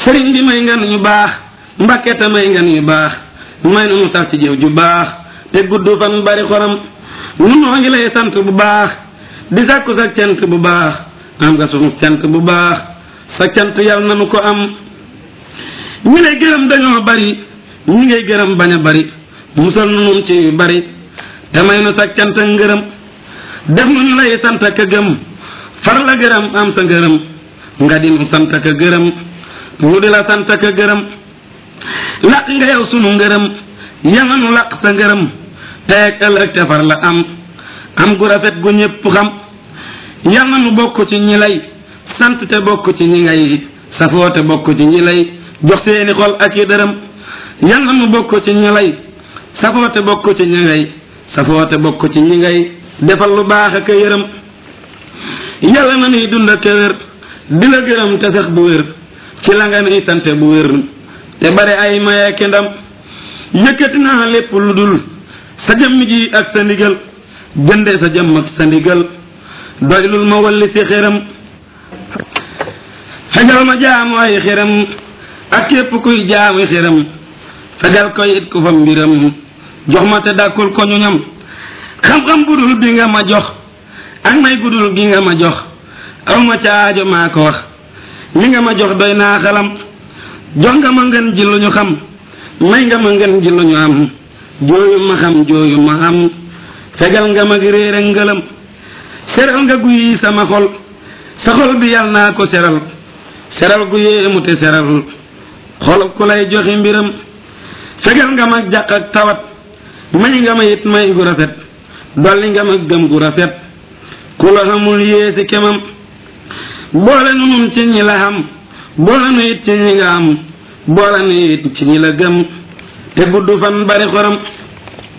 sëriñ bi may ngan ñu baax mbàkke te may ngan ñu baax may nu nu sax ci jëf ju baax te gudd fan bari xoram nu noo ngi lay sant bu baax di sàkku sa cant bu baax am nga sunu cant bu baax sa cant yàlla na nu ko am ñi lay gërëm dañoo bari ñi ngay gërëm bañ a bari musal nu nun ci yu bari te may nu sa cant ngërëm def nu ñu lay sant ka gëm far la gërëm am sa ngërëm nga di nu sant ka gërëm nu di la sant ka gërëm laq nga yow sunu ngërëm yanga nu laq sa ngërëm teeg ëllëg te far la am am gu rafet gu ñépp xam yal na nu bokk ci ñi lay sant te bokk ci ñi ngay safoo te bokk ci ñi lay jox seeni xol ak i dërëm yal na nu bokk ci ñi lay safoo te bokk ci ñi ngay safoo te bokk ci ñi ngay defal lu baax ak a yërëm yàlla na nuy dund ak a wér di la gërëm te sax bu wér ci la nga nuy sante bu wér te bare ay maye ki ndam yëkkati naa lépp lu dul sa jëmm ji ak sa ndigal jënde sa jëmm ak sa ndigal doylul ma walli si xéram fegal ma jaamu ay xéram ak képp kuy jaamu xéram fegal ko it ku fa mbiram jox ma te dàkkul ko ñu ñam xam-xam budul bi nga ma jox ak may gudul gi nga ma jox aw ma ca aajo maa ko wax li nga ma jox doy naa xalam jox nga ma ngeen ji lu ñu xam may nga ma ngeen ji lu ñu am jooyu ma xam jooyu ma am fegal nga ma gi réer ak ngëlam seral nga guyi sama xol sa xol bi yal naa ko seral seral gu yéemu te seral xol ku lay joxe mbiram fegal nga ma jàq ak tawat may nga ma it may gu rafet dolli nga ma gëm gu rafet ku la xamul yéesi kemam boole nu nun ci ñi la xam boole nu it ci ñi nga am boole nu it ci ñi la gëm te gudd fan bari xoram